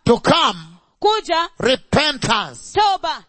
to come kuja repentance. toba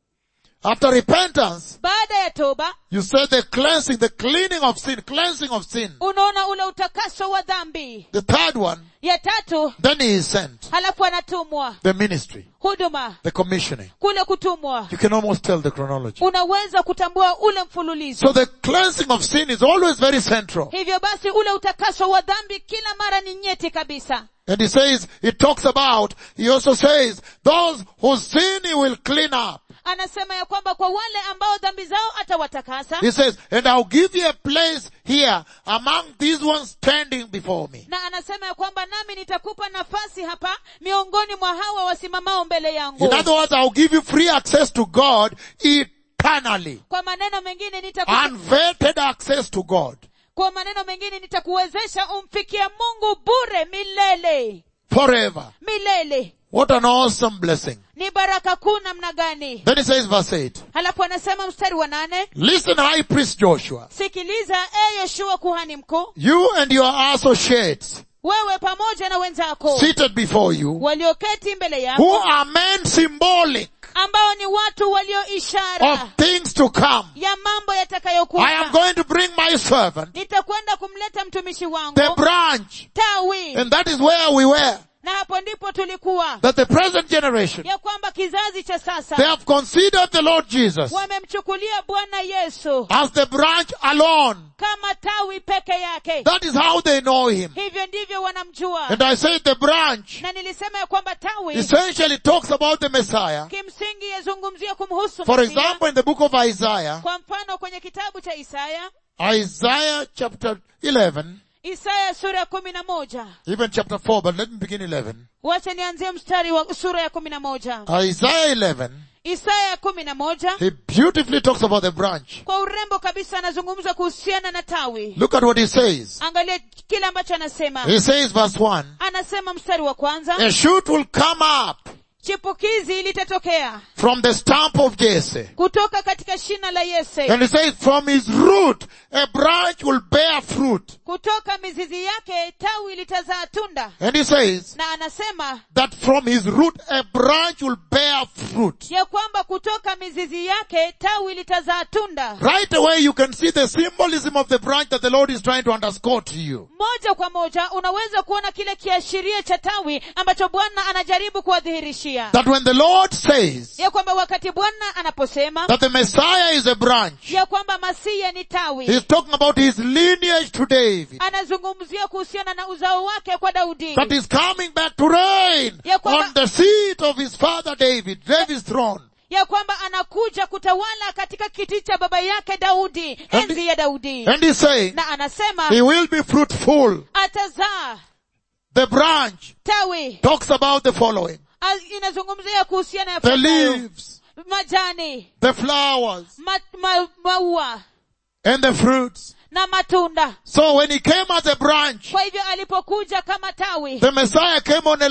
After repentance, baada ya toba you say the cleansing, the cleaning of sin, cleansing of sin. unaona ule utakaso wa dhambi The third one, ya tatu then he is sent. halafu anatumwa The ministry, huduma the commissioning. kule kutumwa You can almost tell the chronology. unaweza kutambua ule mfululizo So the cleansing of sin is always very central. hivyo basi ule utakaso wa dhambi kila mara ni nyeti kabisa And he says, it talks about, he also says, those whose sin he will clean up. anasema ya kwamba kwa wale ambao dhambi zao atawatakasa He says, and I'll give you a place here among these ones standing before me. na anasema ya kwamba nami nitakupa nafasi hapa miongoni mwa hawa wasimamao mbele yangu In other words, I'll give you free access to God eternally. kwa maneno mengine nitaku, Unvetted access to God. kwa maneno mengine nitakuwezesha umfikie mungu bure milele Forever. milele What an awesome blessing. ni baraka kuu namna gani Then he says verse 8, halafu anasema mstari wa nane listen high priest Joshua, sikiliza e yoshua kuhani mkuu you and your associates wewe pamoja na wenzako seated before you, walioketi mbele who yako are men symbolic ambao ni watu walio of ishara things to come. ya mambo I am yatakayokuja going to bring my servant, nitakwenda kumleta mtumishi wangu the branch, tawi and that is where we were. na hapo ndipo tulikuwa That the present generation, ya kwamba kizazi cha they sasa have considered the Lord Jesus wamemchukulia bwana yesu as the branch alone. kama tawi peke yake That is how they know him. hivyo ndivyo wanamjua And I say the branch na nilisema ya kwamba tawi essentially talks about the Messiah. kimsingi yazungumzia kumhusu For Masia. example, in the book of Isaiah, kwa mfano kwenye kitabu cha isaya Isaiah chapter 11, isaya sura ya kumi na moja even chapter 4, but let me begin 11. wacha nianzie mstari wa sura ya kumi na moja Isaiah 11, isaya ya kumi na moja he beautifully talks about the branch. kwa urembo kabisa anazungumza kuhusiana na tawi Look at what he says. angalia kile ambacho anasema He says verse 1, anasema mstari wa kwanza a shoot will come up chipukizi litatokea from the stump of Jesse. kutoka katika shina la yese And he says from his root, a branch will bear fruit. kutoka mizizi yake tawi litazaa tunda And he says na anasema that from his root, a branch will bear fruit. ya kwamba kutoka mizizi yake tawi litazaa tunda Right away you can see the symbolism of the branch that the Lord is trying to underscore to you. moja kwa moja unaweza kuona kile kiashiria cha tawi ambacho bwana anajaribu kuwadhihirishia That when the Lord says ya kwamba wakati bwana anaposema that the Messiah is a branch, ya kwamba masiya ni tawi he's talking about his lineage to David. anazungumzia kuhusiana na uzao wake kwa daudi That is coming back to reign Ya kwamba- on the seat of his father David, David's throne. ya kwamba anakuja kutawala katika kiti cha baba yake daudi And- enzi ya daudi And he's saying na anasema he will be fruitful. atazaa The branch tawi talks about the following. A- inazungumzia kuhusiana ya The yafuatayo. leaves, majani the flowers, ma, ma, maua and the fruits. na matunda So when he came as a branch, kwa hivyo alipokuja kama tawi the Messiah came on a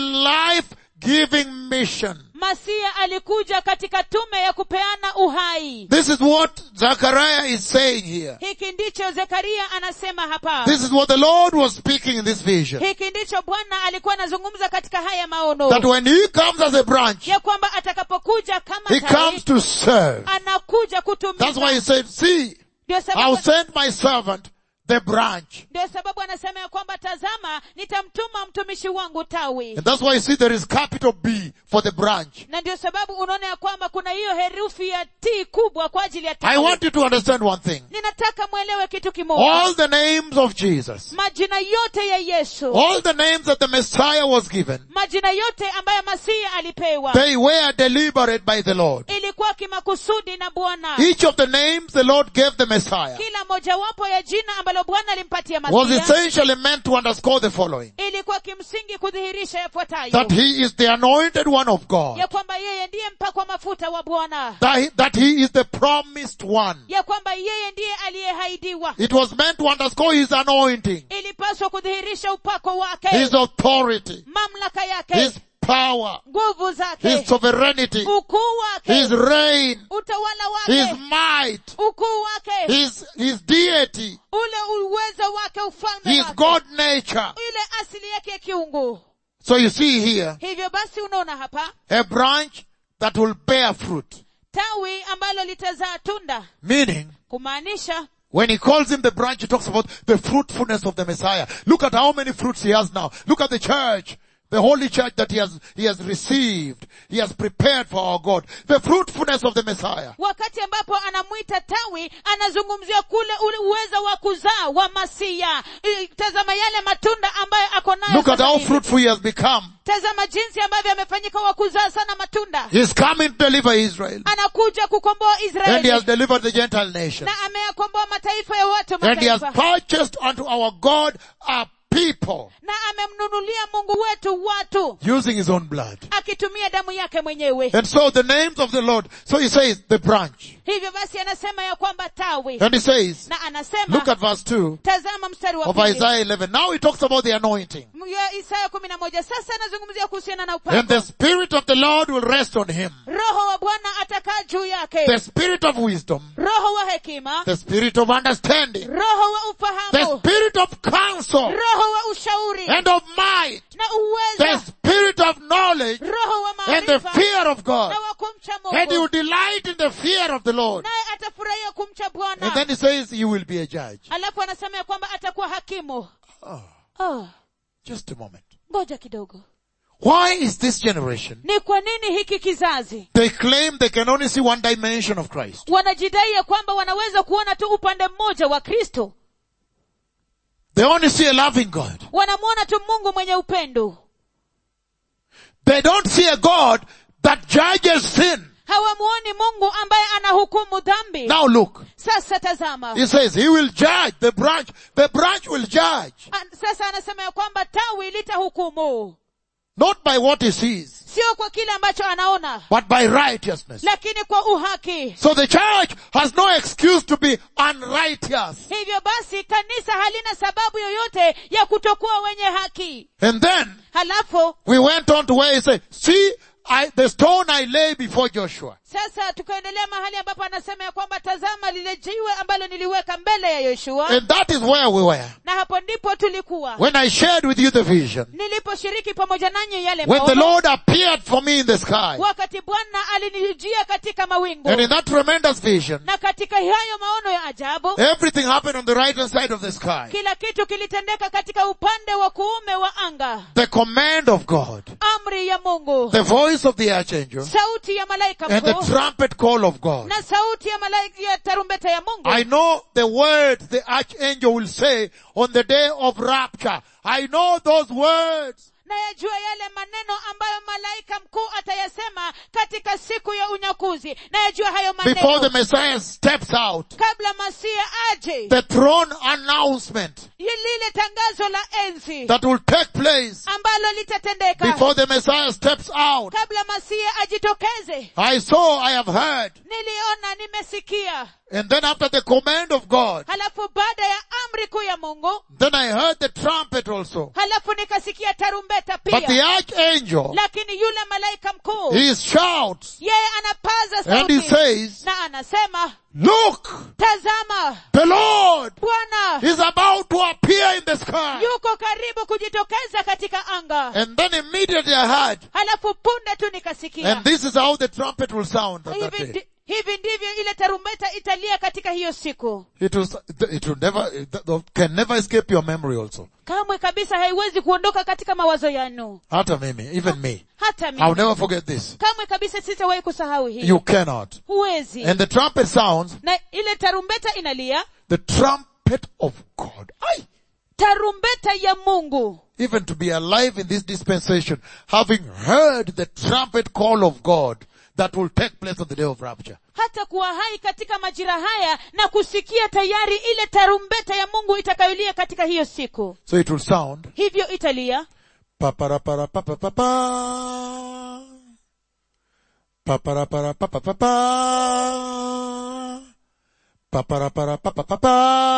life-giving mission. masia alikuja katika tume ya kupeana uhai This is what Zechariah is saying here. hiki ndicho zekaria anasema hapa This is what the Lord was speaking in this vision. hiki ndicho bwana alikuwa anazungumza katika haya maono That when he comes as a branch, ya kwamba atakapokuja kama he tawi comes to serve. anakuja That's why he kutumika said, see, ndio I'll sababu, send my servant, the branch. ndio sababu anasema ya kwamba tazama nitamtuma mtumishi wangu tawi And that's why you see there is capital B for the branch. na ndio sababu unaona ya kwamba kuna hiyo herufi ya t kubwa kwa ajili ya I tawi want you to understand one thing. ninataka mwelewe kitu kimoja All the names of Jesus, majina yote ya yesu all the names that the Messiah was given, majina yote ambayo masihi alipewa they were deliberate by the Lord. ilikuwa kimakusudi na bwana Each of the names the Lord gave the Messiah kila mojawapo ya jina ambalo bwana alimpatia was masihi essentially meant to underscore the following. ilikuwa kimsingi kudhihirisha yafuatayo That he is the anointed one of God. ya kwamba yeye ndiye mpakwa mafuta wa bwana That he, that he is the promised one. ya kwamba yeye ndiye aliyehaidiwa It was meant to underscore his anointing, ilipaswa kudhihirisha upako wake his authority, mamlaka yake his power, nguvu his zake sovereignty, ukuu wake his reign, utawala his wake might, ukuu wake his, his deity, ule uwezo wake ufalme his wake God nature. ile asili yake ya kiungu So you see here, hivyo basi unaona hapa a branch that will bear fruit. tawi ambalo litazaa tunda Meaning, kumaanisha when he calls him the branch, he talks about the fruitfulness of the Messiah. Look at how many fruits he has now. Look at the church. The holy church that he has, he has received. He has prepared for our God. The fruitfulness of the Messiah. wakati ambapo anamwita tawi anazungumzia kule ule uwezo wa kuzaa wa masia I- tazama yale matunda ambayo ako nayo Look at sasa how hivi. fruitful he has become. tazama jinsi ambavyo amefanyika wa kuzaa sana matunda He's coming to deliver Israel. anakuja kukomboa And he israeli has delivered the Gentile nation. na ameyakomboa mataifa ya watu And he has mataifa purchased unto our God a people na amemnunulia mungu wetu watu using his own blood. akitumia damu yake mwenyewe And so the names of the Lord, so he says the branch. hivyo basi anasema ya kwamba tawi And he says, na anasema look at verse 2 tazama mstari wa of pili Isaiah 11. Now he talks about the anointing. ya isaya kumi na moja sasa anazungumzia kuhusiana na And upako the Spirit of the Lord will rest on him. roho wa bwana atakaa juu yake The Spirit of wisdom, roho wa hekima the Spirit of understanding, roho wa the ufahamu Spirit of counsel roho wa ushauri and of might, na the uweza Spirit of knowledge roho wa and the maarifa fear of God. na wa kumcha And you mungu delight in the fear of the Lord. naye atafurahia kumcha And then bwana he says, you will be a judge. alafu anasema ya kwamba atakuwa hakimu Oh, oh, just a moment. ngoja kidogo Why is this generation? ni kwa nini hiki kizazi They claim they can only see one dimension of Christ. wanajidai ya kwamba wanaweza kuona tu upande mmoja wa kristo They only see a loving God. wanamwona tu mungu mwenye upendo They don't see a God that judges sin. hawamuoni mungu ambaye anahukumu dhambi Now look. sasa tazama He says he will judge the branch. The branch will judge. An- sasa anasema ya kwamba tawi litahukumu Not by what he sees, sio kwa kile ambacho anaona but by righteousness. lakini kwa uhaki So the church has no excuse to be unrighteous. hivyo basi kanisa halina sababu yoyote ya kutokuwa wenye haki And then halafu we went on to where he said, see, I, the stone I lay before Joshua. sasa tukaendelea mahali ambapo anasema ya kwamba tazama lile jiwe ambalo niliweka mbele ya yoshua And that is where we were. na hapo ndipo tulikuwa When I shared with you the vision. niliposhiriki pamoja nanyi yale When the maono Lord appeared for me in the sky. wakati bwana alinijia katika mawingu And in that tremendous vision, na katika hayo maono ya ajabu everything happened on the right hand side of the sky. kila kitu kilitendeka katika upande wa kuume wa anga The command of God. amri ya mungu The voice of the archangel. sauti ya malaika And the mkuu trumpet call of God. na sauti ya malaika ya tarumbeta ya mungu I know the words the archangel will say on the day of rapture. I know those words. nayajua yale maneno ambayo malaika mkuu atayasema katika siku ya unyakuzi nayajua hayo Before the maneno Messiah steps out. kabla masia aje The throne announcement lile tangazo la enzi that will take place ambalo litatendeka before the Messiah steps out. kabla masia ajitokeze I saw, I have heard. niliona nimesikia And then after the command of God, halafu baada ya amri kuu ya mungu then I heard the trumpet also. halafu nikasikia tarumbeta But the pia archangel, lakini yule malaika mkuu he shouts yeye anapaza and he sauti says, na anasema look, tazama the Lord bwana is about to appear in the sky. yuko karibu kujitokeza katika anga And then immediately I heard, halafu punde tu nikasikia and this is how the trumpet will sound on that hivi, day. ndi- hivi ndivyo ile tarumbeta italia katika hiyo siku It will, it will never, it can never escape your memory also. kamwe kabisa haiwezi kuondoka katika mawazo yanu Hata mimi, even me. hata I'll mimi never forget this. kamwe kabisa sitawahi kusahau hii You cannot. huwezi And the trumpet sounds, na ile tarumbeta inalia the trumpet of God. Aye. tarumbeta ya mungu even to be alive in this dispensation, having heard the trumpet call of God that will take place on the day of rapture. hata kuwa hai katika majira haya na kusikia tayari ile tarumbeta ya mungu itakayolia katika hiyo siku So it will sound, hivyo italia paparapara papa papa, paparapara papa papa, paparapara papa papa,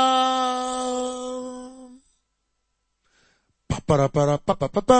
paparapara papa papa,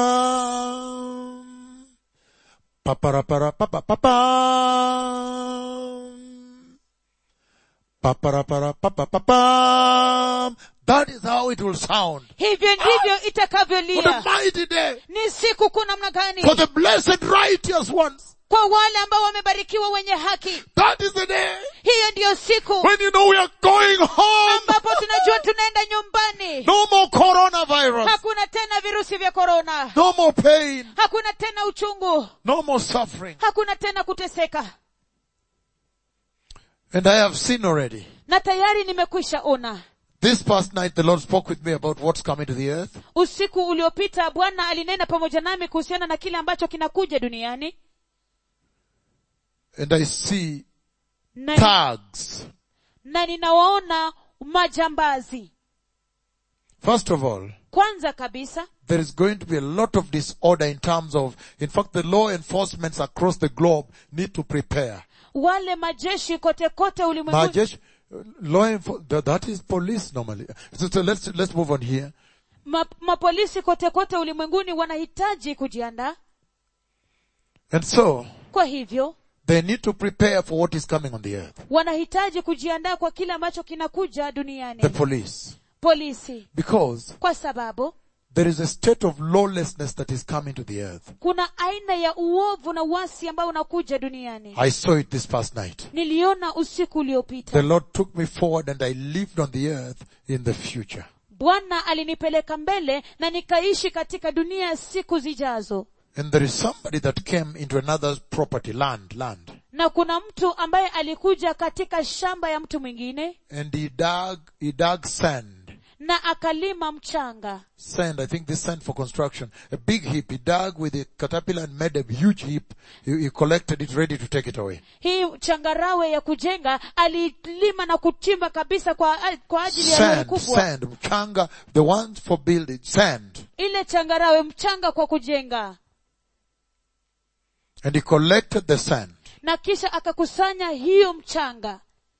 paparapara papa papa, Pa-pa-ra-pa-ra-pa-pa-pa-pam. That is how it will sound. hivyo ndivyo What a itakavyolia mighty day ni siku kuu namna gani for the blessed righteous ones. kwa wale ambao wamebarikiwa wenye haki That is the day hiyo ndiyo siku when you know we are going home. ambapo tunajua tunaenda nyumbani No more coronavirus. hakuna tena virusi vya korona No more pain. hakuna tena uchungu No more suffering. hakuna tena kuteseka And I have seen already. na tayari nimekwisha ona This past night the Lord spoke with me about what's coming to the earth. usiku uliopita bwana alinena pamoja nami kuhusiana na kile ambacho kinakuja duniani And I see na, tags. na ninawaona majambazi First of all, kwanza kabisa there is going to be a lot of disorder in terms of, in fact, the law enforcements across the globe need to prepare. wale majeshi kote kote ulimwenguni Majesh, law enfor- that, that is police normally. So, so let's, let's move on here. ma, mapolisi kote kote ulimwenguni wanahitaji kujiandaa And so, kwa hivyo they need to prepare for what is coming on the earth. wanahitaji kujiandaa kwa kile ambacho kinakuja duniani The police. polisi Because kwa sababu there is a state of lawlessness that is coming to the earth. kuna aina ya uovu na uasi ambao unakuja duniani I saw it this past night. niliona usiku The uliopita Lord took me forward and I lived on the earth in the future. bwana alinipeleka mbele na nikaishi katika dunia ya siku zijazo And there is somebody that came into another's property, land, land. na kuna mtu ambaye alikuja katika shamba ya mtu mwingine And he dug, he dug sand. na akalima mchanga Sand, I think this sand for construction. A big heap. He dug with a caterpillar and made a huge heap. He, he collected it ready to take it away. hii changarawe ya kujenga alilima na kuchimba kabisa kwa, kwa ajili ya lori Sand, kubwa sand, mchanga, the ones for building, sand. ile changarawe mchanga kwa kujenga And he collected the sand. na kisha akakusanya hiyo mchanga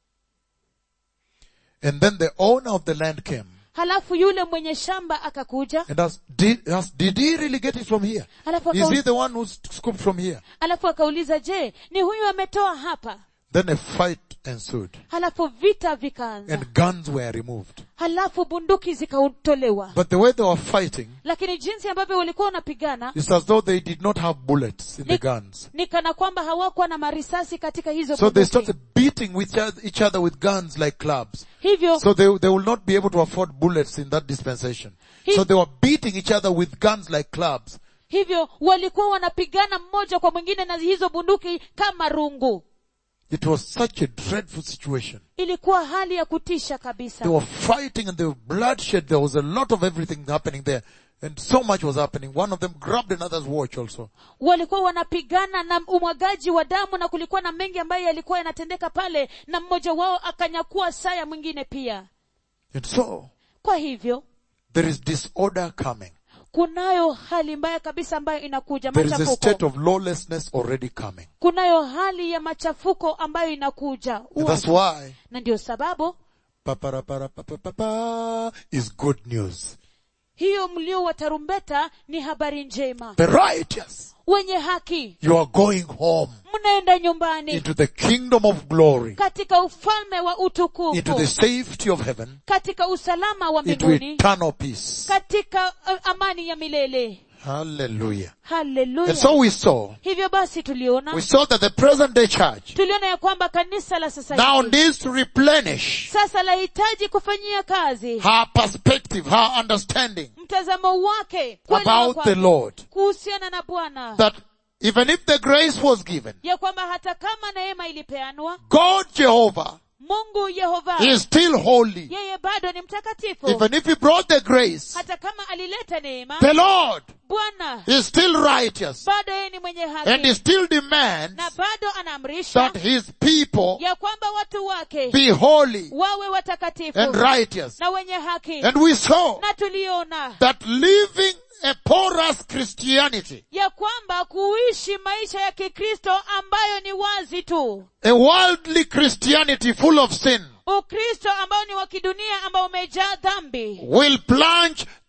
And then the owner of the land came halafu yule mwenye shamba akakuja and asked, did, asked, did he really get it from here? halafu, Is he akau, the one who scooped from here? halafu akauliza je ni huyu ametoa hapa Then a fight ensued halafu vita vikaanza and guns were removed. halafu bunduki zikatolewa But the way they were fighting, lakini jinsi ambavyo walikuwa wanapigana it's as though they did not have bullets in the ni, guns. ni kana kwamba hawakuwa na marisasi katika hizo So they bunduki. started beating with each other- each other with guns like clubs. hivyo So they, they will not be able to afford bullets in that dispensation. He- So they were beating each other with guns like clubs. hivyo walikuwa wanapigana mmoja kwa mwingine na hizo bunduki kama rungu It was such a dreadful situation. ilikuwa hali ya kutisha They kabisa were fighting and there was bloodshed. There was a lot of everything happening there. And so much was happening. One of them grabbed another's watch also. walikuwa wanapigana na umwagaji wa damu na kulikuwa na mengi ambayo yalikuwa yanatendeka pale na mmoja wao akanyakua saa ya mwingine pia And so, kwa hivyo there is disorder coming. kunayo hali mbaya kabisa ambayo inakuja There is a state machafuko of lawlessness already coming. kunayo hali ya machafuko ambayo inakuja And that's Uovu. why na ndio sababu pa-pa-ra-pa-ra-pa-pa-pa is good news. hiyo mlio wa tarumbeta ni habari njema The righteous, wenye haki you are going home mnaenda nyumbani into the kingdom of glory, katika ufalme wa into utukufu the safety of heaven, katika usalama wa into mbinguni eternal peace. katika uh, amani ya milele Hallelujah. haleluya And so we saw, hivyo basi tuliona we saw that the present day church tuliona ya kwamba kanisa la sasa now hivi needs to replenish sasa lahitaji kufanyia kazi her perspective, her understanding mtazamo wake kuelewa about kwake the Lord. kuhusiana na bwana That even if the grace was given, ya kwamba hata kama neema ilipeanwa God Jehovah mungu yehova is still holy. yeye bado ni mtakatifu Even if he brought the grace, hata kama alileta neema the Lord bwana is still righteous bado yeye ni mwenye and he haki still demands na bado anaamrisha that his people ya kwamba watu wake be holy wawe watakatifu and righteous. na wenye haki And we saw na tuliona that living a porous Christianity, ya kwamba kuishi maisha ya kikristo ambayo ni wazi tu a worldly Christianity full of sin, ukristo ambao ni wa kidunia ambao umejaa dhambi will plunge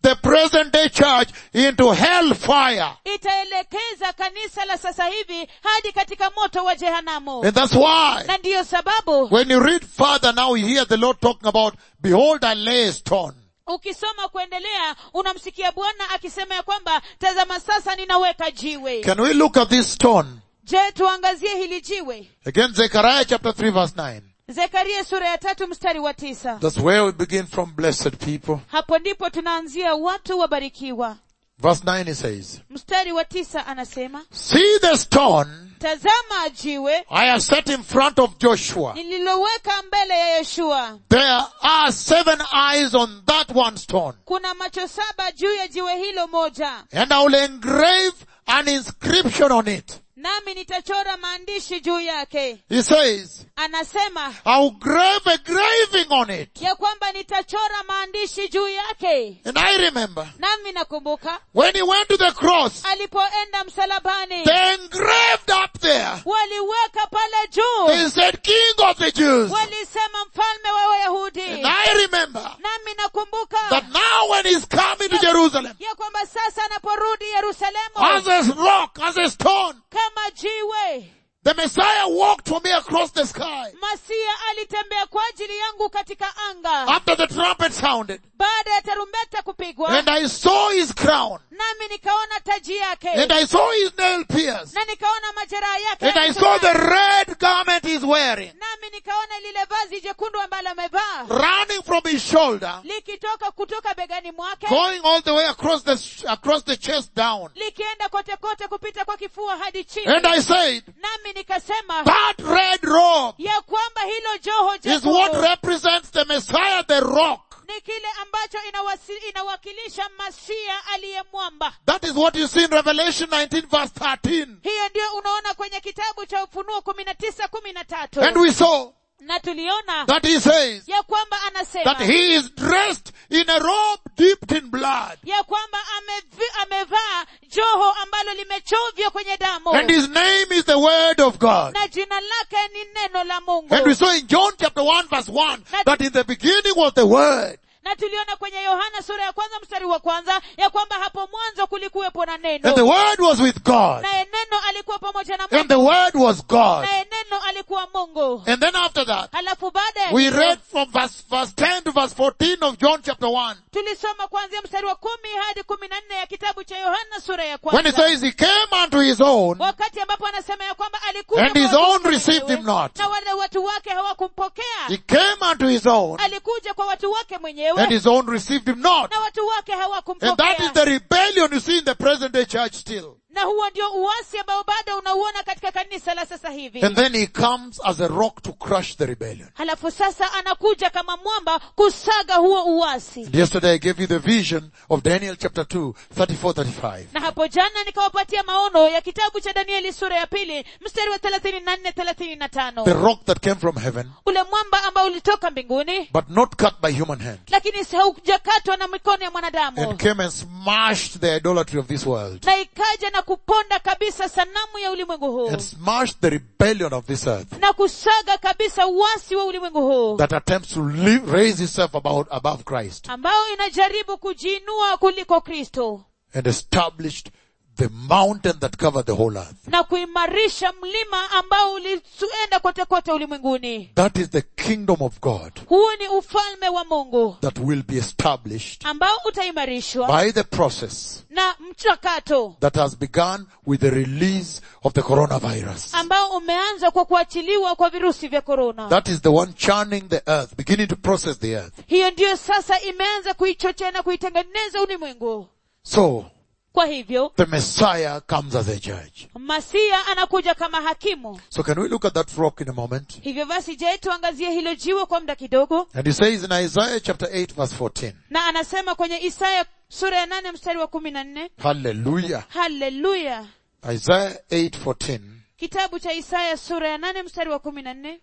the present day church into hellfire. itaelekeza kanisa la sasa hivi hadi katika moto wa jehanamu And that's why na ndiyo sababu when you read further now you hear the Lord talking about, behold I lay a stone. ukisoma kuendelea unamsikia bwana akisema ya kwamba tazama sasa ninaweka jiwe Can we look at this stone? je tuangazie hili jiwe Again, Zechariah chapter 3 verse 9. zekaria sura ya tatu mstari wa tisa That's where we begin from blessed people. hapo ndipo tunaanzia watu wabarikiwa Verse 9 it says, mstari wa tisa anasema See the stone tazama jiwe I have set in front of Joshua. nililoweka mbele ya yoshua There are seven eyes on that one stone. kuna macho saba juu ya jiwe hilo moja And I will engrave an inscription on it. nami nitachora maandishi juu yake He says, anasema I will grave a graving on it. ya kwamba nitachora maandishi juu yake And I remember nami nakumbuka when he went to the cross, alipoenda msalabani they engraved up there. waliweka pale juu They said, King of the Jews. walisema mfalme wa wayahudi And I remember nami nakumbuka that now when he's coming to Jerusalem, ya kwamba sasa anaporudi yerusalemu as a rock, as a stone, kama jiwe the Messiah walked for me across the sky. masia alitembea kwa ajili yangu katika anga After the trumpet sounded, baada ya tarumbeta kupigwa and I saw his crown, nami nikaona taji yake and I saw his nail pierced, na nikaona majeraha yake and I saw the red garment he's wearing, nami nikaona lile vazi jekundu ambalo amevaa running from his shoulder, likitoka kutoka begani mwake going all the way across the across the chest down. likienda kote kote kupita kwa kifua hadi chini And I said, nami nikasema that red robe ya kwamba hilo joho is what jekundu represents the Messiah, the rock. ni kile ambacho inawasi, inawakilisha masia aliyemwamba That is what you see in Revelation 19 verse 13. hiyo ndio unaona kwenye kitabu cha ufunuo kumi na tisa kumi na tatu And we saw na tuliona that he says ya kwamba that anasema he is dressed in a robe dipped in blood. ya kwamba amevi- amevaa joho ambalo limechovya kwenye damu And his name is the word of God. na jina lake ni neno la mungu And we saw in John chapter 1 verse 1 that in the beginning was the word. na tuliona kwenye yohana sura ya kwanza mstari wa kwanza ya kwamba hapo mwanzo kulikuwepo na And the neno word was with God. naye neno alikuwa pamoja na And mungu the word was God. naye neno alikuwa mungu And then after that, halafu baada ya we hilo, read from verse, verse 10 to verse 14 of John chapter 1. tulisoma kuanzia mstari wa kumi hadi kumi na nne ya kitabu cha yohana sura ya When he kwanza says he came unto his own, wakati ambapo anasema ya kwamba alikuja And kwa his watu own wake received mwenyewe, him not. na wale watu wake hawakumpokea he came unto his own, alikuja kwa watu wake mwenyewe and his own received him not. na watu wake And that is hawakumpokea the rebellion you see in the present day church still. na huo ndio uasi ambao bado unauona katika kanisa la sasa hivi And then he comes as a rock to crush the rebellion. halafu sasa anakuja kama mwamba kusaga huo uasi And yesterday I gave you the vision of Daniel chapter 2, 34, 35. na hapo jana nikawapatia maono ya kitabu cha danieli sura ya pili mstari wa thelathini na nne thelathini na The tano rock that came from heaven, ule mwamba ambao ulitoka mbinguni but not cut by human hand. lakini haujakatwa na mikono ya mwanadamu And came and smashed the idolatry of this world. na ikaja na kuponda kabisa sanamu ya ulimwengu huu And smashed the rebellion of this earth na kusaga kabisa uasi wa ulimwengu huu that attempts to live, raise itself about, above Christ ambao inajaribu kujiinua kuliko kristo and established the mountain that covered the whole earth. na kuimarisha mlima ambao ulienda kote kote ulimwenguni That is the kingdom of God huu ni ufalme wa mungu that will be established ambao utaimarishwa by the process na mchakato that has begun with the release of the coronavirus. ambao umeanza kwa kuachiliwa kwa virusi vya korona That is the one churning the earth, beginning to process the earth. hiyo ndiyo sasa imeanza kuichochea na kuitengeneza ulimwengu So, kwa hivyo the Messiah comes as a judge. masia anakuja kama hakimu So can we look at that rock in a moment? hivyo basi je tuangazie hilo jiwe kwa muda kidogo And he says in Isaiah chapter 8 verse 14, na anasema kwenye isaya sura ya nane mstari wa kumi na nne Hallelujah. haleluya Isaiah 8:14. kitabu cha isaya sura ya nane mstari wa kumi na nne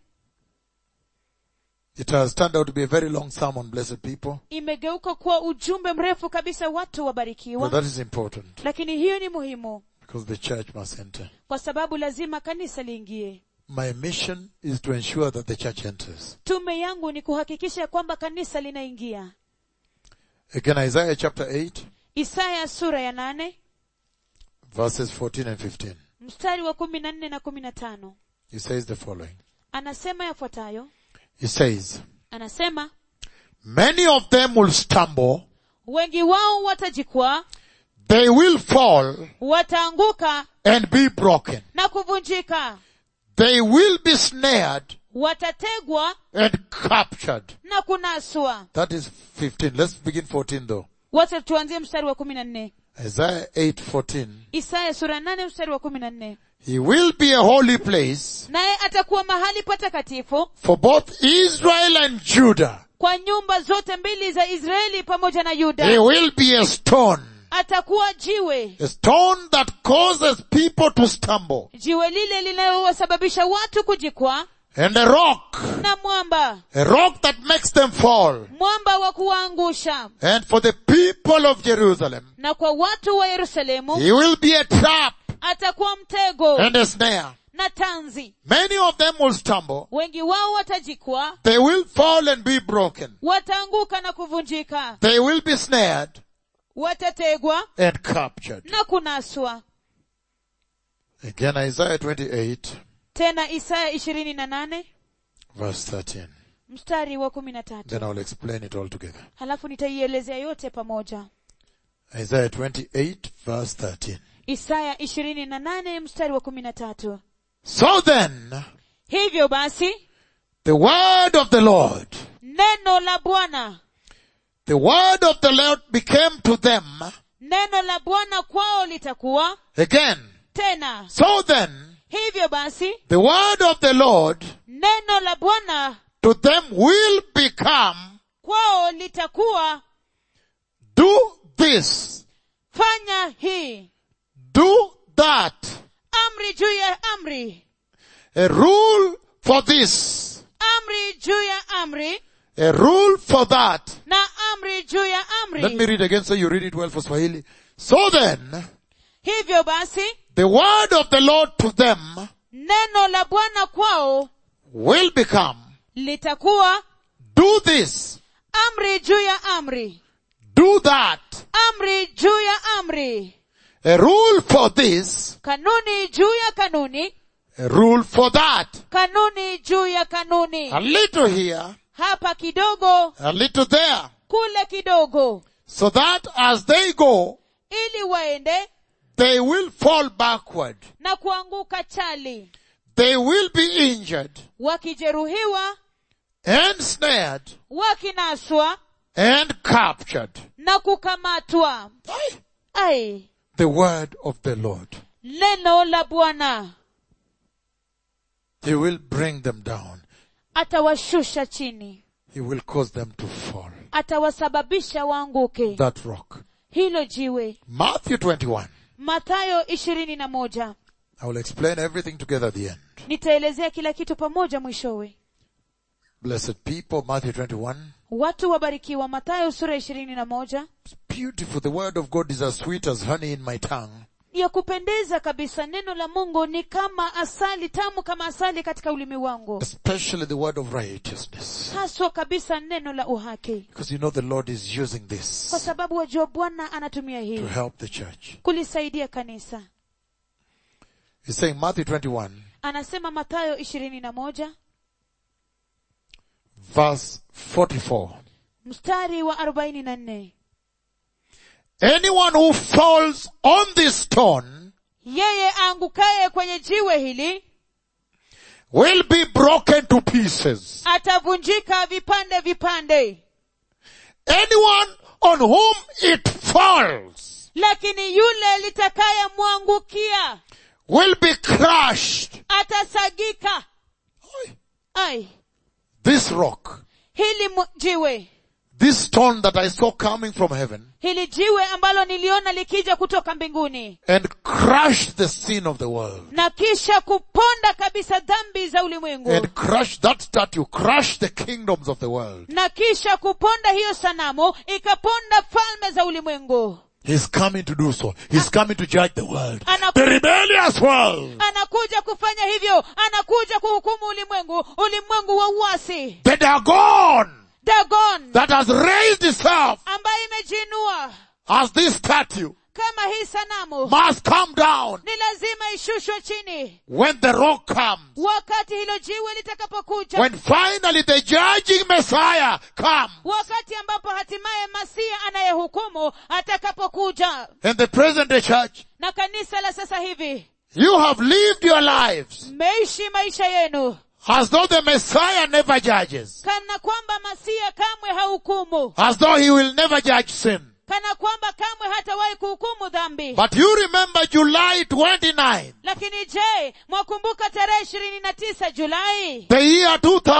It has turned out to be a very long sermon, blessed people. imegeuka kuwa ujumbe mrefu kabisa watu But wabarikiwa that is important lakini hiyo ni muhimu because the church must enter. kwa sababu lazima kanisa liingie My mission is to ensure that the church enters. tume yangu ni kuhakikisha kwamba kanisa linaingia Again, Isaiah chapter 8, isaya sura ya nane verses 14 and 15. mstari wa kumi na nne na kumi na tano He says the following. anasema yafuatayo He says, anasema many of them will stumble, wengi wao watajikwaa they will fall wataanguka and be broken. na kuvunjika They will be snared watategwa and captured. na kunaswa That is 15. Let's begin 14 though. wacha tuanzie mstari wa kumi na nne Isaiah 8, 14. isaya sura nane mstari wa kumi na nne He will be a holy place naye atakuwa mahali patakatifu for both Israel and Judah. kwa nyumba zote mbili za israeli pamoja na He yuda will be a stone, atakuwa jiwe a stone that causes people to stumble, jiwe lile linalowasababisha watu kujikwaa and a rock, na mwamba a rock that makes them fall. mwamba wa kuwaangusha And for the people of Jerusalem, na kwa watu wa yerusalemu he will be a trap atakuwa mtego and a snare. na tanzi Many of them will stumble. wengi wao watajikwaa They will fall and be broken. wataanguka na kuvunjika They will be snared watategwa and captured. na kunaswa Again, Isaiah 28, tena isaya ishirini na nane verse 13. mstari wa kumi na tatu Then I'll explain it all together. halafu nitaielezea yote pamoja Isaiah 28, verse 13. isaya ishirini na nane mstari wa kumi na tatu So then, hivyo basi the word of the Lord, neno la bwana the word of the Lord became to them neno la bwana kwao litakuwa again. tena So then, hivyo basi the word of the Lord neno la bwana to them will become, kwao litakuwa do this, fanya hii do that, amri juu ya amri a rule for this, amri juu ya amri a rule for that. na amri juu ya Let me amri read again so you read it well for Swahili. So then, hivyo basi the word of the Lord to them neno la bwana kwao will become, litakuwa do this, amri juu ya amri do that, amri juu ya amri a rule for this, kanuni juu ya kanuni a rule for that. kanuni juu ya kanuni A little here, hapa kidogo a little there. kule kidogo So that as they go, ili waende they will fall backward. na kuanguka chali They will be injured wakijeruhiwa and snared wakinaswa and captured. na kukamatwa Aye. ai The word of the Lord. neno la bwana He will bring them down. atawashusha chini He will cause them to fall. atawasababisha waanguke That rock. hilo jiwe Matthew 21. mathayo ishirini na moja I will explain everything together at the end. nitaelezea kila kitu pamoja mwishowe Blessed people, Matthew 21. watu wabarikiwa mathayo sura ishirini na moja It's beautiful. The word of God is as sweet as honey in my tongue. ya kupendeza kabisa neno la mungu ni kama asali tamu kama asali katika ulimi wangu Especially the word of righteousness. haswa kabisa neno la uhaki Because you know the Lord is using kwa this sababu wajua bwana anatumia to hii help the church. kulisaidia kanisa He's saying Matthew 21 anasema mathayo ishirini na moja verse 44. mstari wa arobaini na nne Anyone who falls on this stone yeye aangukaye kwenye jiwe hili will be broken to pieces. atavunjika vipande vipande Anyone on whom it falls lakini yule litakayemwangukia will be crushed. atasagika ai This rock, hili mu- jiwe this stone that I saw coming from heaven hili jiwe ambalo niliona likija kutoka mbinguni and crushed the sin of the world na kisha kuponda kabisa dhambi za ulimwengu and crushed that statue, crushed the kingdoms of the world. na kisha kuponda hiyo sanamu ikaponda falme za ulimwengu He's coming to do so. He's coming to judge the world. Anaku- The rebellious world. anakuja kufanya hivyo anakuja kuhukumu ulimwengu ulimwengu wa uasi The Dagon. dagon that has raised itself ambayo imejiinua as this statue kama hii sanamu must come down ni lazima ishushwe chini when the rock comes. wakati hilo jiwe litakapokuja When finally the judging Messiah comes. wakati ambapo hatimaye masia anayehukumu atakapokuja In the present day church, na kanisa la sasa hivi you have lived your lives mmeishi maisha yenu as though the Messiah never judges. kana kwamba masia kamwe hahukumu As though he will never judge sin. kana kwamba kamwe hatawahi kuhukumu dhambi But you remember July 29, lakini je mwakumbuka tarehe ishirini na tisa julai the year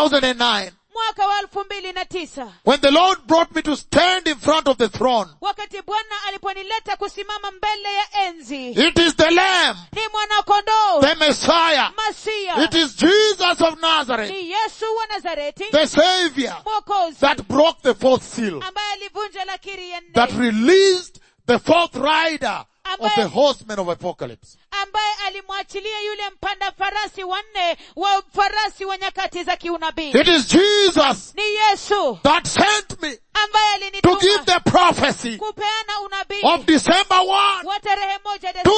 2009, mwaka wa elfu mbili na tisa when the Lord brought me to stand in front of the throne. wakati bwana aliponileta kusimama mbele ya enzi It is the Lamb, ni mwanakondoo the Messiah. masia It is Jesus of Nazareth, ni yesu wa nazareti the Savior mwokozi that broke the fourth seal, ambaye alivunja lakiri ya that nne released the fourth rider of the Ambaye- horsemen of apocalypse. ambaye alimwachilia yule mpanda farasi wanne wa farasi wa nyakati za kiunabii It is Jesus ni yesu that sent me ambaye to give alinituma the prophecy kupeana unabii of December 1, wa tarehe moja Desemba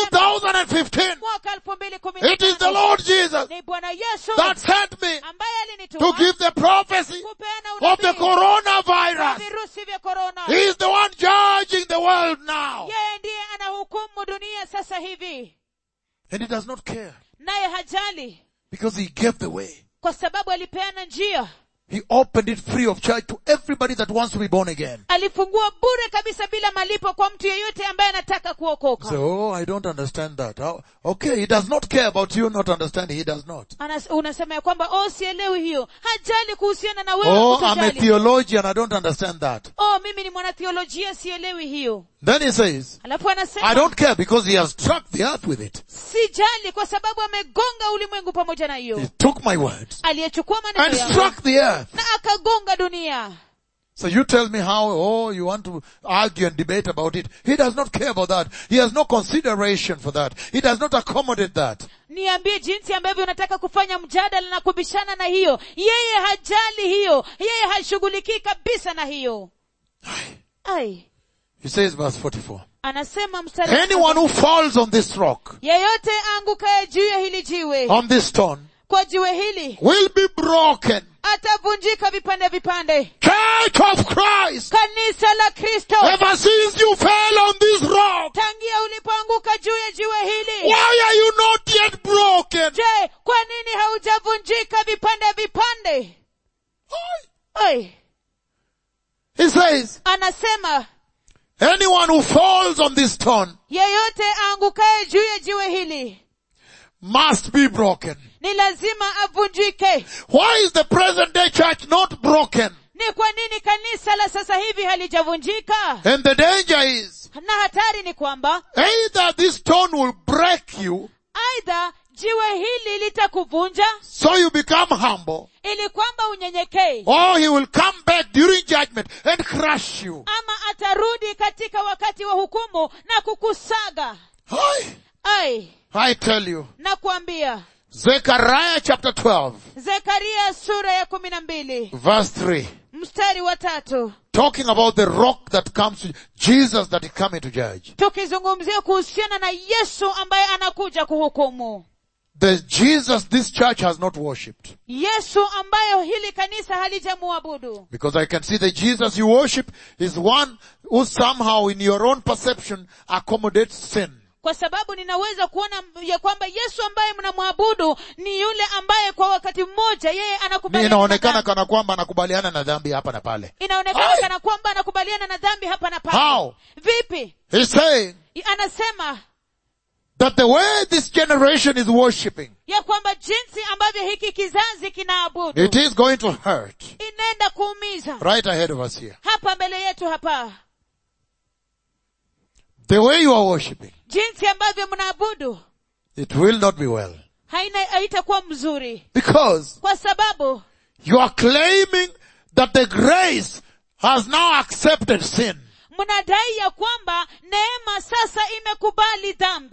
2015. mwaka elfu mbili kumi na It is the tano. Lord Jesus ni bwana yesu that sent me ambaye to alinituma give the prophecy kupeana of the unabii wa coronavirus. virusi vya korona He is the one judging the world now. yeye ndiye anahukumu dunia sasa hivi And he does not care naye hajali because he gave the way. kwa sababu alipeana njia He opened it free of charge to everybody that wants to be born again. alifungua bure kabisa bila malipo kwa mtu yeyote ambaye anataka kuokoka So, oh, I don't understand that. How- okay, he does not care about you not understanding. He does not. Anas, unasema ya kwamba oh sielewi hiyo hajali kuhusiana na wewe Oh, I'm a kutojali. theologian. I don't understand that. oh mimi ni mwanatheolojia sielewi hiyo Then he says, alafu I anasema don't care because he has struck the earth with it. sijali kwa sababu amegonga ulimwengu pamoja na He hiyo took my words aliyechukua maneno and yangu struck the earth. na akagonga dunia So you tell me how, oh, you want to argue and debate about it. He does not care about that. He has no consideration for that. He does not accommodate that. niambie jinsi ambavyo unataka kufanya mjadala na kubishana na hiyo yeye hajali hiyo yeye hashughulikii kabisa na hiyo ai He says verse 44. anasema mstari wa Anyone who falls on this rock, yeyote aangukaye juu ya hili jiwe on this stone, kwa jiwe hili will be broken. atavunjika vipande vipande Church of Christ, kanisa la kristo ever since you fell on this rock, tangia ulipoanguka juu ya jiwe hili why are you not yet broken? je kwa nini haujavunjika vipande vipande Oi, He says, anasema anyone who falls on this stone yeyote aangukaye juu ya jiwe hili must be broken. ni lazima avunjike Why is the present day church not broken? ni kwa nini kanisa la sasa hivi halijavunjika And the danger is, na hatari ni kwamba either this stone will break you, aidha jiwe hili litakuvunja so you become humble, ili kwamba unyenyekee or he will come back during judgment and crush you. ama atarudi katika wakati wa hukumu na kukusaga Hi. ai I tell you, nakuambia Zechariah chapter 12, zekaria sura ya kumi na mbili verse 3, mstari wa tatu talking about the rock that comes to Jesus that is coming to judge. tukizungumzia kuhusiana na yesu ambaye anakuja kuhukumu The Jesus this church has not worshipped. yesu ambayo hili kanisa halijamuabudu Because I can see the Jesus you worship is one who somehow in your own perception accommodates sin. kwa sababu ninaweza kuona ya kwamba yesu ambaye mnamwabudu ni yule ambaye kwa wakati mmoja yeye Ni anakubaliana na inaonekana dhambi. kana kwamba anakubaliana na dhambi hapa na pale. inaonekana Ai! kana kwamba anakubaliana na dhambi hapa na pale How? vipi He's saying anasema that the way this generation is worshipping, ya kwamba jinsi ambavyo hiki kizazi kinaabudu it is going to hurt. inaenda kuumiza Right ahead of us here. hapa mbele yetu hapa The way you are worshipping, jinsi ambavyo mnaabudu it will not be well. haina haitakuwa mzuri Because kwa sababu you are claiming that the grace has now accepted sin. mnadai ya kwamba neema sasa imekubali dhambi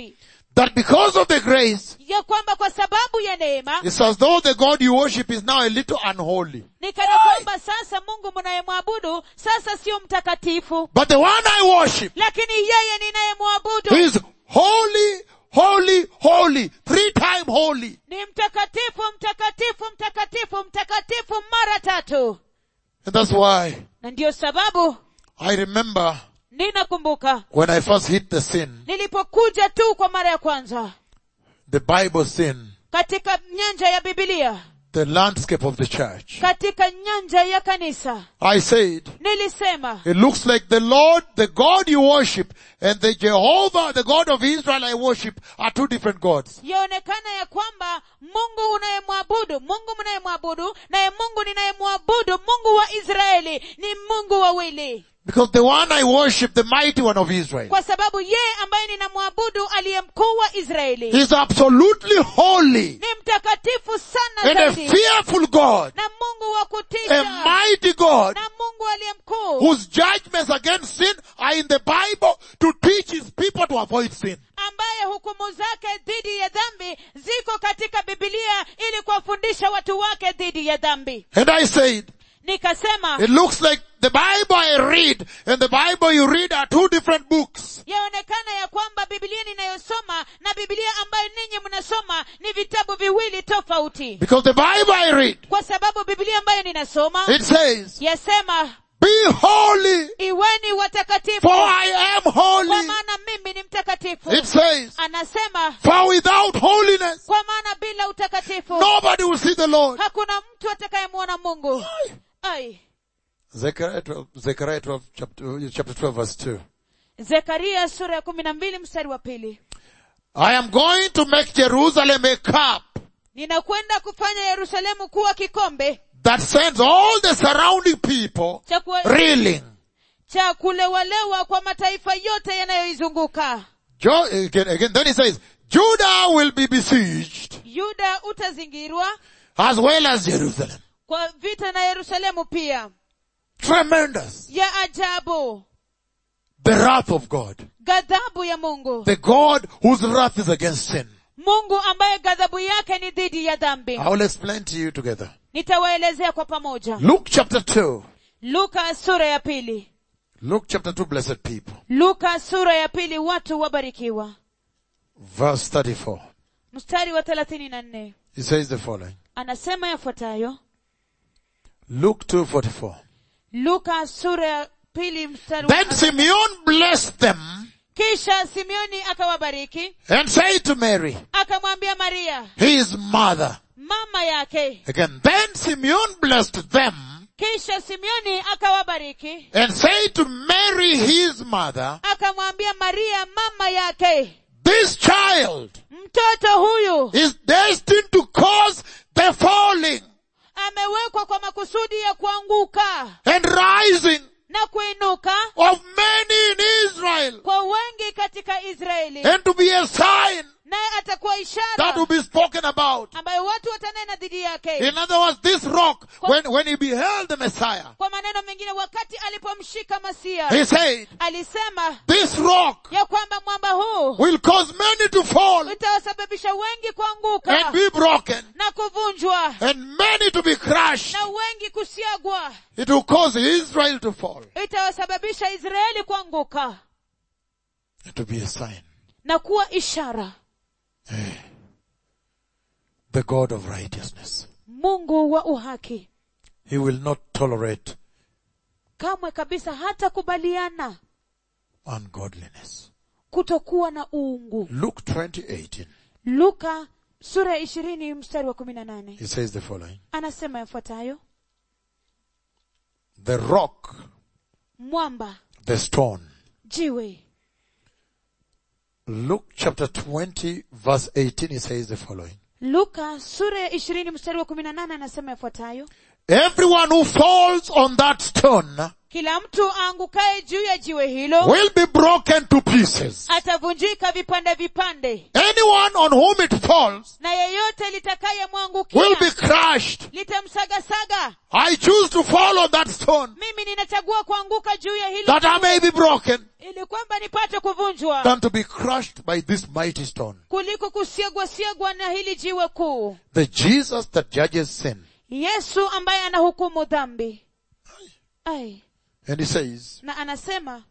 that because of the grace, ya kwamba kwa sababu ya neema it's as though the God you worship is now a little unholy. ni kana kwamba sasa mungu mnayemwabudu sasa sio mtakatifu But the one I worship lakini yeye ninayemwabudu is holy, holy, holy, three time holy. ni mtakatifu mtakatifu mtakatifu mtakatifu mara tatu And that's why na ndiyo sababu I remember ninakumbuka when I first hit the sin, nilipokuja tu kwa mara ya kwanza the Bible sin, katika nyanja ya bibilia the landscape of the church. katika nyanja ya kanisa I said, nilisema it looks like the Lord, the God you worship, and the Jehovah, the God of Israel I worship, are two different gods. yaonekana ya kwamba mungu unayemwabudu mungu mnayemwabudu naye mungu ninayemwabudu mungu wa israeli ni mungu wawili Because the one I worship, the mighty one of Israel, kwa sababu yeye ambaye ninamwabudu aliye mkuu wa israeli is absolutely holy ni mtakatifu sana and a zaidi fearful God, na mungu wa a kutisha mighty God na mungu aliye mkuu whose judgments against sin are in the Bible to teach his people to avoid sin. ambaye hukumu zake dhidi ya dhambi ziko katika bibilia ili kuwafundisha watu wake dhidi ya dhambi And I said, nikasema it looks like the Bible I read and the Bible you read are two different books. yaonekana ya kwamba bibilia ninayosoma na bibilia ambayo ninyi mnasoma ni vitabu viwili tofauti Because the Bible I read, kwa sababu bibilia ambayo ninasoma it says, yasema be holy iweni watakatifu for I am kwa holy. maana mimi ni mtakatifu It says, anasema for without holiness, kwa maana bila utakatifu nobody will see the Lord. hakuna mtu atakayemwona mungu ai Zechariah 12, Zechariah 12 chapter, chapter 12 verse 2. zekaria sura ya kumi na mbili mstari wa pili I am going to make Jerusalem a cup ninakwenda kufanya yerusalemu kuwa kikombe that sends all the surrounding people cha kuwa- reeling. cha kulewalewa kwa mataifa yote yanayoizunguka Jo- again, again, then he says, Judah will be besieged yuda utazingirwa as well as Jerusalem. kwa vita na yerusalemu pia Tremendous. ya ajabu The wrath of God. ghadhabu ya mungu The God whose wrath is against sin. mungu ambaye ghadhabu yake ni dhidi ya dhambi I will explain to you together. nitawaelezea kwa pamoja Luke chapter 2. luka sura ya pili Luke chapter 2, blessed people. luka sura ya pili watu wabarikiwa Verse 34. mstari wa thelathini na nne He says the following. anasema yafuatayo Luke 2:44. luka sura ya pili mstari wa Then Simeon blessed them kisha simeoni akawabariki and said to Mary, akamwambia maria his mother. mama yake Again, then Simeon blessed them kisha simeoni akawabariki and said to Mary, his mother, akamwambia maria mama yake this child mtoto huyu is destined to cause the falling amewekwa kwa makusudi ya kuanguka and rising na kuinuka of many in Israel kwa wengi katika israeli and to be a sign naye atakuwa that ishara will be spoken about. ambayo watu watanena dhidi yake In other words, this rock, when, when he beheld the Messiah, kwa maneno mengine wakati alipomshika masia he said, alisema this rock ya kwamba mwamba huu will cause many to fall utawasababisha wengi kuanguka and be broken na kuvunjwa and many to be crushed. na wengi kusiagwa It will cause Israel to fall itawasababisha israeli kuanguka and to be a sign. na kuwa ishara The God of righteousness. mungu wa uhaki He will not tolerate kamwe kabisa hata kubaliana ungodliness. kutokuwa na uungu Luke 20:18. luka sura ya ishirini mstari wa kumi na nane He says the following. anasema yafuatayo The rock, mwamba the stone. jiwe Luke chapter 20 verse 18 he says the following. luka sura ya ishirini mstari wa kumi na nane anasema yafuatayo everyone who falls on that stone kila mtu aangukaye juu ya jiwe hilo will be broken to pieces. atavunjika vipande vipande Anyone on whom it falls na yeyote will be litakayemwangukia crushed. litamsagasaga I choose to fall on that stone mimi ninachagua kuanguka juu ya hilo that I may be broken ili kwamba nipate kuvunjwa than to be crushed by this mighty stone. kuliko kusiagwasiagwa na hili jiwe kuu The Jesus that judges sin. yesu ambaye anahukumu dhambi Ai. And he says, na anasema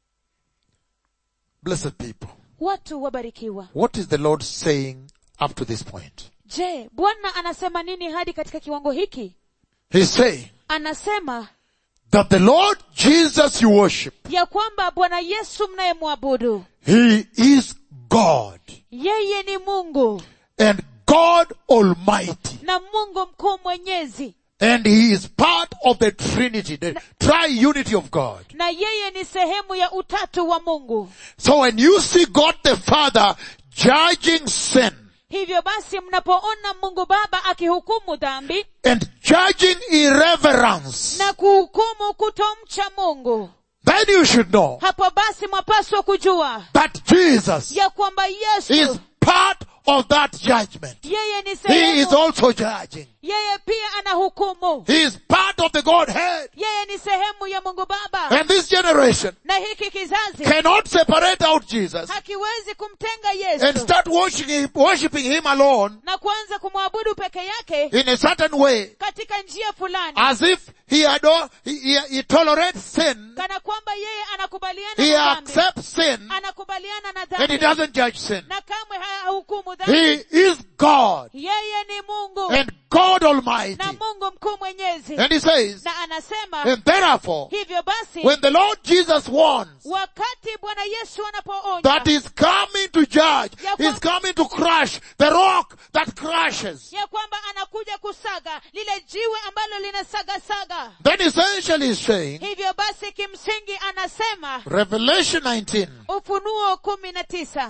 blessed people, watu wabarikiwa what is the Lord saying up to this point? je bwana anasema nini hadi katika kiwango hiki He's saying anasema that the Lord Jesus you worship, ya kwamba bwana yesu mnayemwabudu He is God yeye ni mungu and God Almighty. na mungu mkuu mwenyezi And He is part of the Trinity, the triunity of God. na yeye ni sehemu ya utatu wa mungu So when you see God the Father judging sin hivyo basi mnapoona mungu baba akihukumu dhambi and judging irreverence, na kuhukumu kutomcha mungu then you should know hapo basi mwapaswa kujua that Jesus ya kwamba is yesu part of that judgment. yeye ni He is sehemu also judging. yeye pia anahukumu He is part of the Godhead. yeye ni sehemu ya mungu baba And this generation na hiki kizazi cannot separate out Jesus hakiwezi kumtenga and yesu start worshiping him, worshiping him alone na kuanza kumwabudu peke yake in a certain way katika njia fulani as if he, adore, he, he, he tolerates sin, kana kwamba yeye anakubaliana he na dhambi accepts sin, anakubaliana na and dhambi he doesn't judge sin. na kamwe hahukumu He dhambi is God yeye ni mungu and God Almighty. na mungu mkuu mwenyezi And he says, na anasema and therefore, hivyo basi when the Lord Jesus warns wakati bwana yesu anapoonya that he's coming to judge, he's coming to crush the rock that crushes, ya kwamba anakuja kusaga lile jiwe ambalo linasagasaga then essentially he's saying, hivyo basi kimsingi anasema Revelation 19, ufunuo kumi na tisa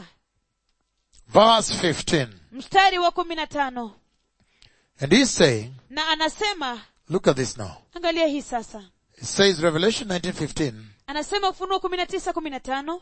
verse 15. mstari wa kumi na tano And he's saying, na anasema look at this now. angalia hii sasa It says Revelation 19:15. anasema ufunuo kumi na tisa kumi na tano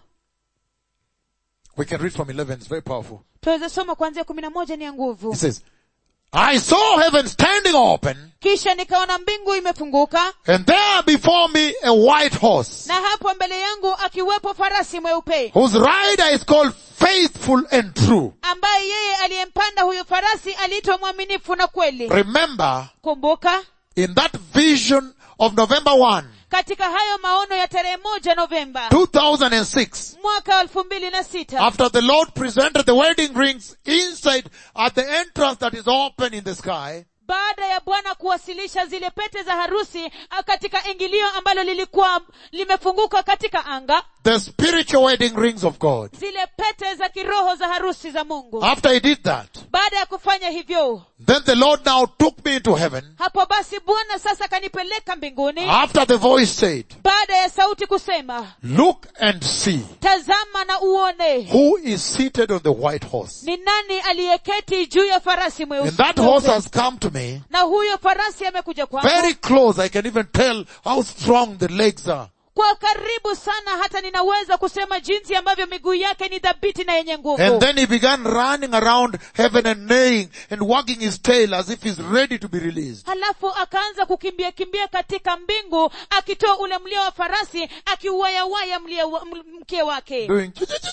We can read from 11. It's very powerful. tuweze soma kuanzia kumi na moja ni ya nguvu It says, I saw heaven standing open kisha nikaona mbingu imefunguka and there before me a white horse na hapo mbele yangu akiwepo farasi mweupe whose rider is called faithful and true. ambaye yeye aliyempanda huyo farasi aliitwa mwaminifu na kweli Remember kumbuka in that vision of November 1, katika hayo maono ya tarehe moja novemba 2006, mwaka elfu mbili na sita after the Lord presented the wedding rings inside at the entrance that is open in the sky, baada ya bwana kuwasilisha zile pete za harusi ah, katika ingilio ambalo lilikuwa limefunguka katika anga the spiritual wedding rings of God. zile pete za kiroho za harusi za mungu After he did that, baada ya kufanya hivyo then the Lord now took me into heaven hapo basi bwana sasa kanipeleka mbinguni after the voice said, baada ya sauti kusema look and see tazama na uone who is seated on the white horse. ni nani aliyeketi juu ya farasi mweusi And that horse has come to me na huyo farasi amekuja kwangu very close. I can even tell how strong the legs are. kwa karibu sana hata ninaweza kusema jinsi ambavyo miguu yake ni dhabiti na yenye And nguvu then he began running around heaven and neighing and wagging his tail as if he's ready to be released. halafu akaanza kukimbia kimbia katika mbingu akitoa ule mlio wa farasi akiuwayawaya mlia wa- m- mkia wake Doing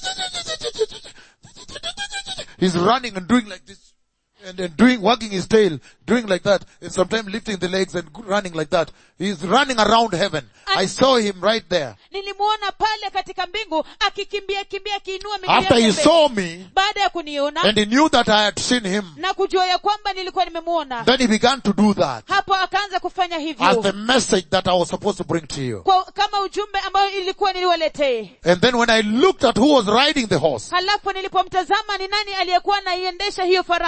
He's running and doing like this. And then doing, wagging his tail, doing like that, and sometimes lifting the legs and running like that. He's running around heaven. I saw him right there. nilimwona pale katika mbingu akikimbia kimbia akiinua miguu After yake he mbele. saw me, baada ya kuniona and he knew that I had seen him, na kujua ya kwamba nilikuwa nimemuona then he began to do that hapo akaanza kufanya as hivyo the message that I was supposed to bring to you. kwa, kama ujumbe ambayo ilikuwa niliwaletee And then when I looked at who was riding the horse, halafu nilipomtazama ni nani aliyekuwa anaiendesha hiyo farasi this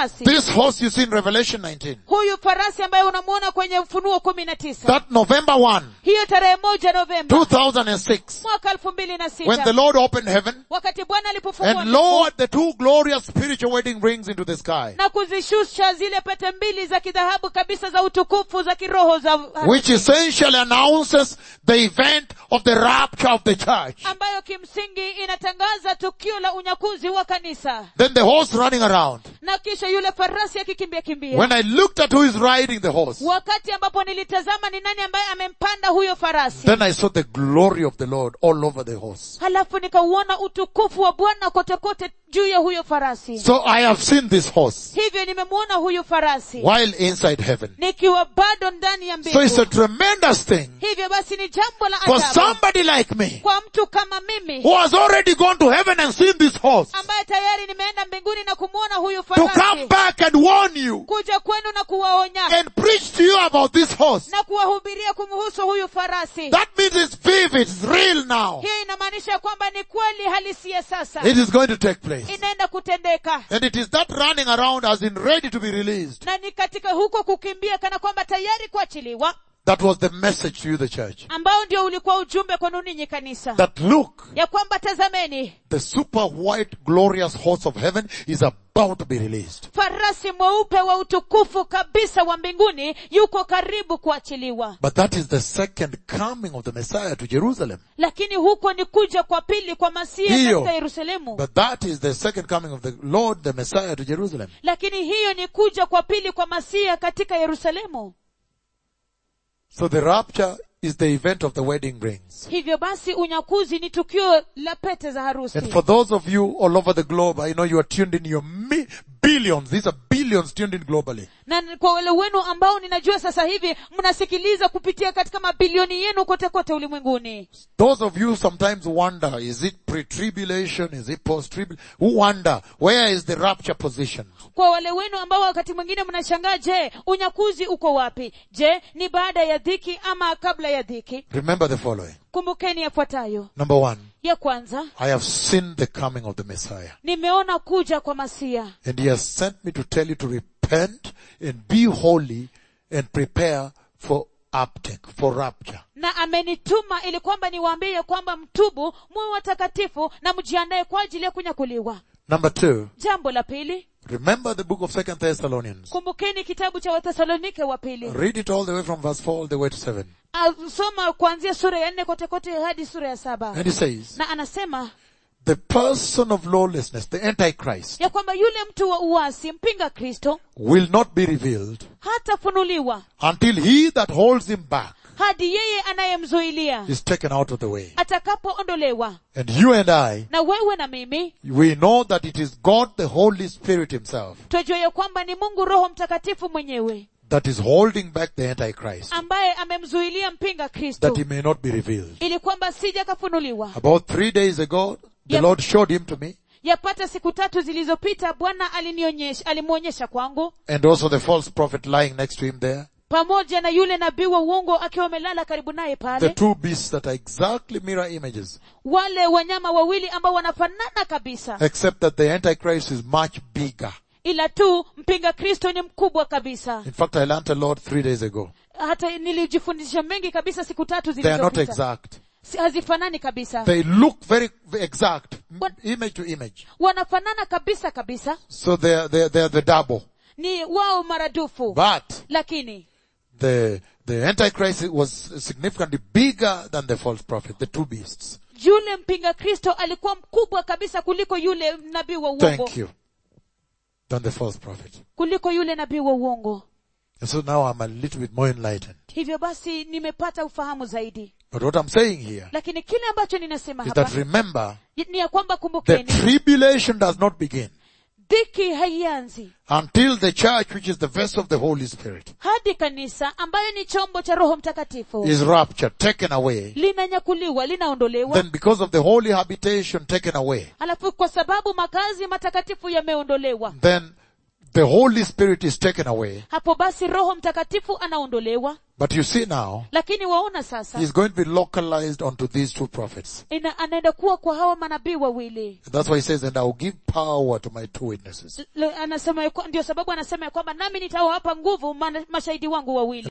This horse you see in Revelation 19, huyu farasi ambaye unamwona kwenye ufunuo kumi na tisa that November 1, hiyo tarehe moja novemba 2006, mwaka elfu mbili na when the sita Lord opened heaven wakati bwana alipofungua and mbingu lowered the two glorious spiritual wedding rings into the sky, na kuzishusha zile pete mbili za kidhahabu kabisa za utukufu za kiroho za which essentially announces the event of the rapture of the church. ambayo kimsingi inatangaza tukio la unyakuzi wa kanisa Then the horse running around. na kisha yule farasi akikimbia kimbia When I looked at who is riding the horse, wakati ambapo nilitazama ni nani ambaye amempanda huyo farasi then I saw the glory of the Lord all over the horse. halafu nikauona utukufu wa bwana kote kote juu ya huyo farasi So I have seen this horse hivyo nimemwona huyu farasi while inside heaven. nikiwa bado ndani ya So it's a mbingu tremendous thing hivyo basi ni jambo la for ajabu somebody like me kwa mtu kama mimi who has already gone to heaven and seen this horse ambaye tayari nimeenda mbinguni na kumwona huyu to come farasi back and warn you kuja kwenu na kuwaonya and preach to you about this horse. na kuwahubiria kumhusu huyu farasi That means it's vivid, it's real now. hiyo inamaanisha kwamba ni kweli halisia sasa It is going to take place. inaenda kutendeka And it is that running around as in ready to be released. na ni katika huko kukimbia kana kwamba tayari kuachiliwa That was the message to you, the church. ambao ndio ulikuwa ujumbe kwenu ninyi kanisa That look, ya kwamba tazameni the super white glorious horse of heaven is about to be released. farasi mweupe wa utukufu kabisa wa mbinguni yuko karibu kuachiliwa But that is the second coming of the Messiah to Jerusalem. lakini huko ni kuja kwa pili kwa masia Hiyo. katika yerusalemu But that is the second coming of the Lord, the Messiah to Jerusalem. lakini hiyo ni kuja kwa pili kwa masia katika yerusalemu So the rapture is the event of the wedding rings. hivyo basi unyakuzi ni tukio la pete za harusi And for those of you all over the globe, I know you are tuned in your mi- billions. These are billions tuned in globally. na kwa wale wenu ambao ninajua sasa hivi mnasikiliza kupitia katika mabilioni yenu kote kote ulimwenguni Those of you sometimes wonder, is it pre-tribulation? Is it post-tribulation? Who wonder, where is the rapture position? kwa wale wenu ambao wakati mwingine mnashangaa je unyakuzi uko wapi je ni baada ya dhiki ama kabla ya dhiki Remember the following. kumbukeni yafuatayo Number one, ya kwanza I have seen the coming of the Messiah. nimeona kuja kwa masia And he has sent me to tell you to repent and be holy and prepare for uptake, for rapture. na amenituma ili kwamba niwaambie ya kwamba mtubu muwe watakatifu na mjiandae kwa ajili ya kunyakuliwa Number two, jambo la pili remember the book of Second Thessalonians. kumbukeni kitabu cha wathesalonike wa pili Read it all the way from verse 4 all the way to 7. soma kuanzia sura ya nne kote kote hadi sura ya saba And he says, na anasema the person of lawlessness, the Antichrist, ya kwamba yule mtu wa uasi mpinga kristo will not be revealed hatafunuliwa until he that holds him back hadi yeye anayemzuilia is taken out of the way. atakapoondolewa And you and I, na wewe na mimi we know that it is God the Holy Spirit himself twajua ya kwamba ni mungu roho mtakatifu mwenyewe that is holding back the Antichrist ambaye amemzuilia mpinga that kristo he may not be revealed. ili kwamba sija kafunuliwa About three days ago, the Yep. Lord showed him to me yapata siku tatu zilizopita bwana alinionyesha alimwonyesha kwangu and also the false prophet lying next to him there. pamoja na yule nabii wa uongo akiwa amelala karibu naye The pale two beasts that are exactly mirror images, wale wanyama wawili ambao wanafanana kabisa except that the Antichrist is much bigger. ila tu mpinga kristo ni mkubwa kabisa In fact, I learned a lot three days ago. hata nilijifundisha mengi kabisa siku tatu They are not zilizopita exact. Si- hazifanani kabisa They look very very exact, m- What? image to image. wanafanana kabisa kabisa So they are, they are, they are the double. ni wao maradufu But lakini the, the Antichrist was significantly bigger than the false prophet, the two beasts. yule mpinga kristo alikuwa mkubwa kabisa kuliko yule nabii wa uongo Thank you. Than the false prophet. kuliko yule nabii wa uongo And so now I'm a little bit more enlightened. hivyo basi nimepata ufahamu zaidi But what I'm saying here lakini kile ambacho ninasema is hapa that remember, ni ya kwamba the kumbukeni tribulation does not begin dhiki haianzi until the church, which is the vessel of the Holy Spirit, hadi kanisa ambayo ni chombo cha roho mtakatifu is raptured, taken away. linanyakuliwa linaondolewa Then because of the holy habitation taken away, alafu kwa sababu makazi matakatifu yameondolewa then the Holy Spirit is taken away. hapo basi roho mtakatifu anaondolewa But you see now, lakini waona sasa he's going to be localized onto these two prophets. ina, anaenda kuwa kwa hawa manabii wawili That's why he says, and I will give power to my two witnesses. Le- anasema ya kwa- ndio sababu anasema ya kwamba nami nitawapa nguvu mana- mashahidi wangu wawili